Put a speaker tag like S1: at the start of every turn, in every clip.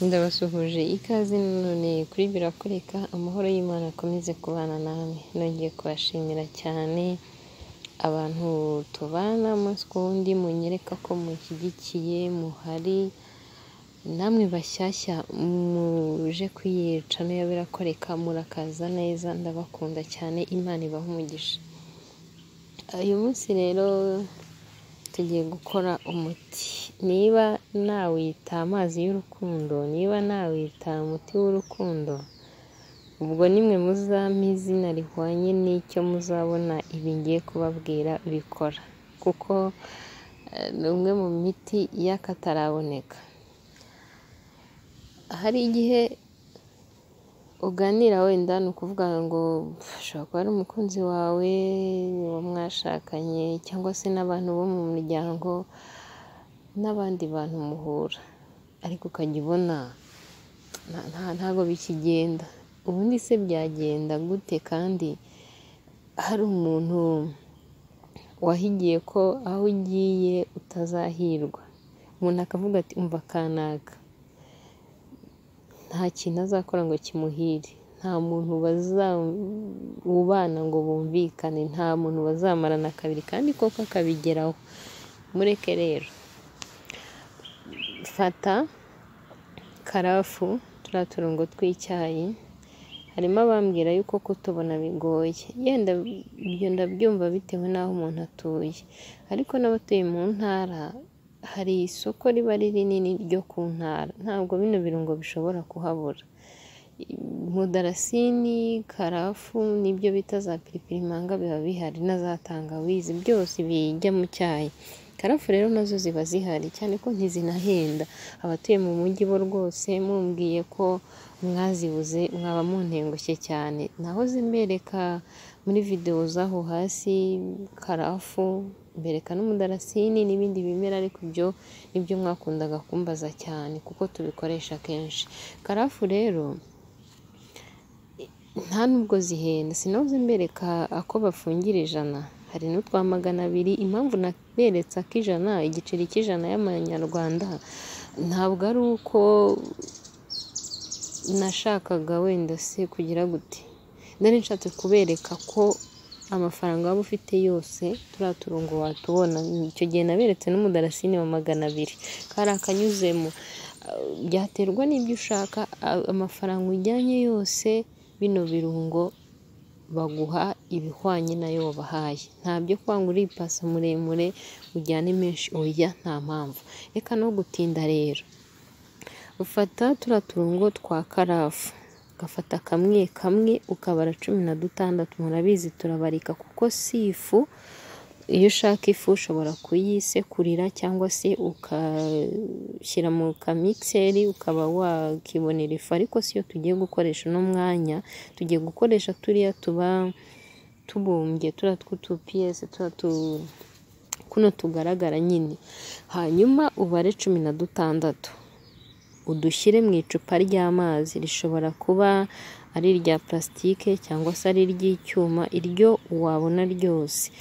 S1: Ndabasuhuje ikaze none kuri birakoreka amahoro y'Imana akomeze kubana namwe, nongeye kubashimira cyane abantu tubana umunsi ku wundi munyereka ko munshyigikiye muhari, namwe bashyashya muje kuyica n'iyo birakoreka murakaza neza ndabakunda cyane Imana ibahe umugisha, uyu munsi rero tugiye gukora umuti, niba nawita amazi y'urukundo, niba nawita umuti w'urukundo, ubwo nimwe muzampa izina rihwanye n'icyo muzabona ibi ngiye kubabwira bikora, kuko ni umwe mu miti y'akataraboneka, hari igihe uganira wenda ni ukuvuga ngo ushobora kuba ari umukunzi wawe, uwo mwashakanye cyangwa se n'abantu bo mu muryango n'abandi bantu muhura, ariko ukajya ubona ntabwo bikigenda, ubundi se byagenda gute kandi hari umuntu wahigiye ko aho ugiye utazahirwa, umuntu akavuga ati umva kanaka, nta kintu azakora ngo kimuhire, nta muntu ubana ngo bumvikane, nta muntu bazamarana kabiri kandi koko akabigeraho, mureke rero fata karafu turiya turongo tw'icyayi, harimo abambwira yuko kutubona bigoye, yenda ibyo ndabyumva bitewe n'aho umuntu atuye, ariko n'abatuye mu ntara hari isoko riba rinini ryo ku ntara, ntabwo bino birungo bishobora kuhabura, mudarasini, karafu n'ibyo bita za piripirimanga biba bihari na za tangawizi byose bijya mu cyayi, karafu rero nazo ziba zihari cyane ko ntizinahenda, abatuye mu mujyi bo rwose mumbwiye ko mwazibuze mwaba muntengushye cyane, nahoze mbereka muri videwo z'aho hasi karafu, mbereka n'umudarasini n'ibindi bimera ariko ibyo nibyo mwakundaga kumbaza cyane kuko tubikoresha kenshi, karafu rero nta nubwo zihenda, sinahoze mbereka ako bafungira ijana, hari n'utwa magana abiri, impamvu naberetse ak'ijana, igiceri cy'ijana y'amanyarwanda ntabwo ari uko nashakaga wenda se kugira gute, nari nshatse kubereka ko amafaranga waba ufite yose turiya turongo watubona, icyo gihe naberetse n'umudarasini wa magana abiri, kari akanyuzemo, byaterwa n'ibyo ushaka, amafaranga ujyanye yose bino birungo baguha ibihwanye n'ayo wabahaye, nta byo kwanga uripasa muremure ujyane menshi, oya nta mpamvu, reka no gutinda rero, ufata turiya turongo twa karafu, ugafata kamwe kamwe ukabara cumi na dutandatu, murabizi turabarika kuko si ifu, iyo ushaka ifu ushobora kuyisekurira cyangwa se ugashyira mu kamikiseri ukaba wakibonera ifu, ariko si yo tugiye gukoresha uno mwanya, tugiye gukoresha turiya tuba tubumbye, turiya tw'utupiyese, kuno tugaragara nyine, hanyuma ubare cumi na dutandatu, udushyire mu icupa ry'amazi, rishobora kuba ari irya purasitike cyangwa se ari iry'icyuma, iryo wabona ryose,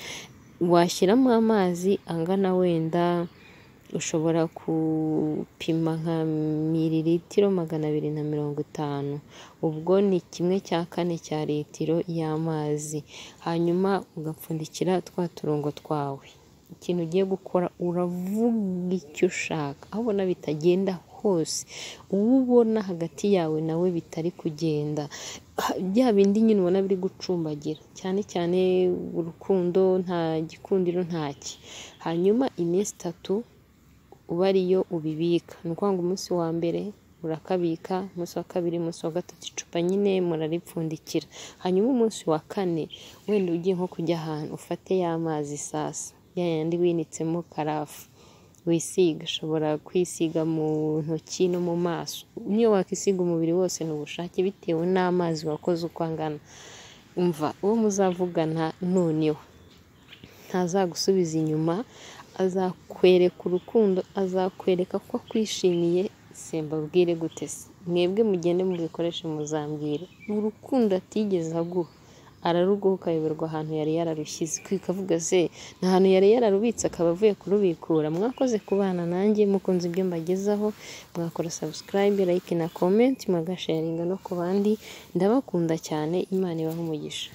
S1: washyiramo amazi angana wenda ushobora gupima nka miriritiro magana abiri na mirongo itanu, ubwo ni kimwe cya kane cya litiro y'amazi, hanyuma ugapfundikira twa turongo twawe, ikintu ugiye gukora uravuga icyo ushaka, aho ubona bitagenda hose, uwo ubona hagati yawe nawe bitari kugenda, bya bindi nyine ubona biri gucumbagira cyane cyane urukundo nta gikundiro ntaki, hanyuma iminsi itatu uba ariyo ubibika, ni ukuvuga ngo umunsi wa mbere urakabika, umunsi wa kabiri, umunsi wa gatatu, icupa nyine muraripfundikira, hanyuma umunsi wa kane wenda ugiye nko kujya ahantu ufate ya mazi sasa, ya yandi winitsemo karafu wisiga, ushobora kwisiga mu ntoki no mu maso, n'iyo wakwisiga umubiri wose ni ubushake bitewe n'amazi wakoze uko angana, umva uwo muzavugana noneho ntazagusubiza inyuma, azakwereka urukundo, azakwereka ko akwishimiye, simbabwire gute se, mwebwe mugende mubikoreshe muzambwira, urukundo atigeze aguha araruguha ukayoberwa ahantu yari yararushyize ikavuga se ni ahantu yari yararubitse akaba avuye kurubikura mwakoze kubana nanjye mukunze ibyo mbagezaho mwakora subscribe like na comment mugasharinga no ku bandi ndabakunda cyane imana ibaha umugisha